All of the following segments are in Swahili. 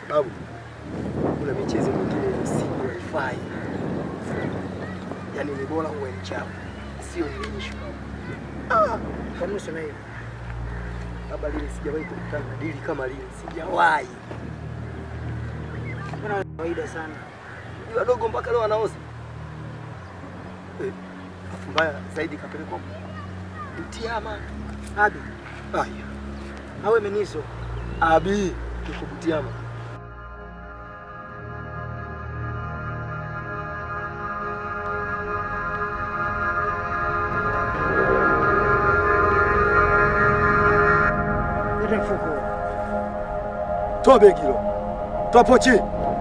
sababu kuna michezo mingine ya usiku haifai. Yaani ni bora uwe mchafu, sio ile issue. Ah, Kwa nini useme hivyo? labda lile sijawahi kukutana na dili kama lile, sijawahi. Mbona kawaida sana? Ni wadogo mpaka leo wanaoza. Eh, afu mbaya zaidi kapelekwa Butiama. Abi, Aya, awe meniso. abi yuko Butiama. Lete mfuko. Toa begi hilo. Toa pochi.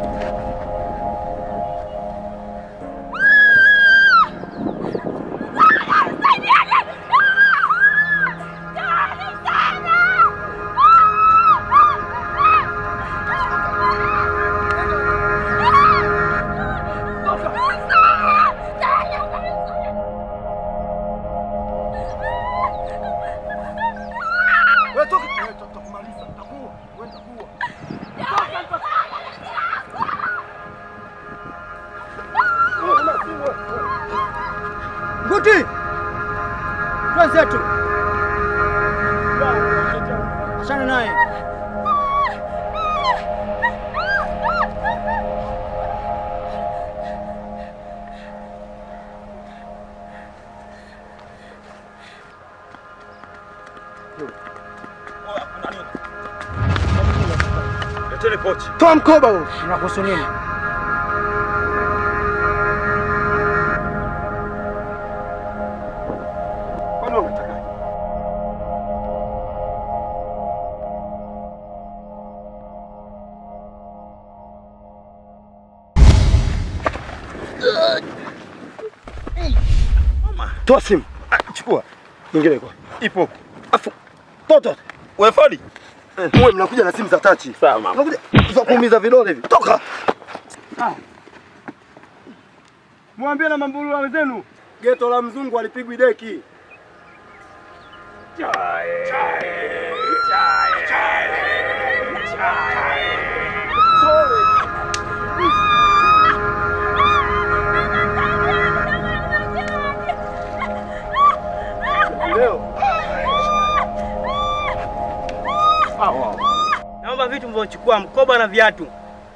Wewe toka. Wewe tutakumaliza. Nitakuua. Wewe nitakuua. Nguti! Twenzetu. Achana naye. Leteni pochi. Toa mkoba huo. Unakuhusu nini? Kwani unataka? Toa simu. Ah, chukua. Nyingine kwa. Ipo huko. Afu toto. Wewe Fadi. Wewe mnakuja na simu za tachi. Sawa mama. Mnakuja za kuumiza vidole hivi. Toka. Mwambie na mambulu wenzenu. Geto la mzungu alipigwi deki. Leo Naomba vitu mvyochukua, mkoba na viatu.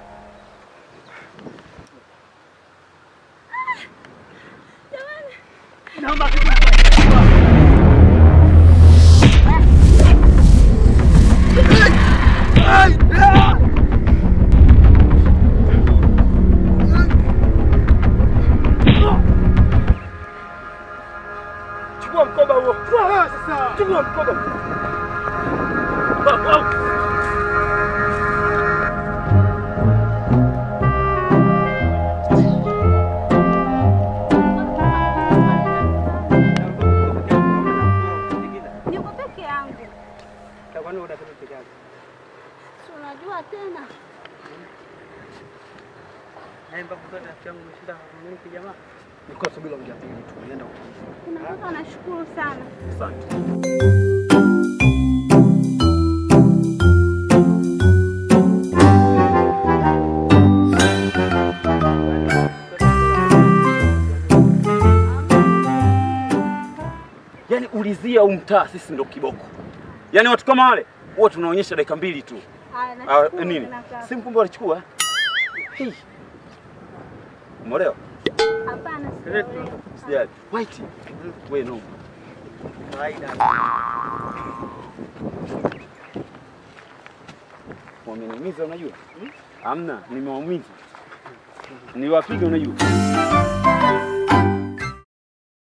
Naomba vitu mvyochukua. chukua mkoba huo. Chukua mkoba. Niko peke yangu. Kwani unataka peke yako? Si unajua tena. Na mpaka kwa rafiki yangu umeshinda kumiliki jamaa. Nilikuwa subiri ongea pili tu. Nienda huko. Unatoka nashukuru sana. Asante. Yaani ulizia huu mtaa sisi ndo kiboko. Yaani watu kama wale huwa tunaonyesha dakika mbili tu. Haya, Ah, nashukuru nini? tena kaka. Simu kumbe walichukua. Hii. Umeolewa? Hapana, sijaolewa. Sijali. White. Wewe no. Kawaida. Wameniumiza unajua? Hamna, nimewaumiza. Niliwapiga unajua?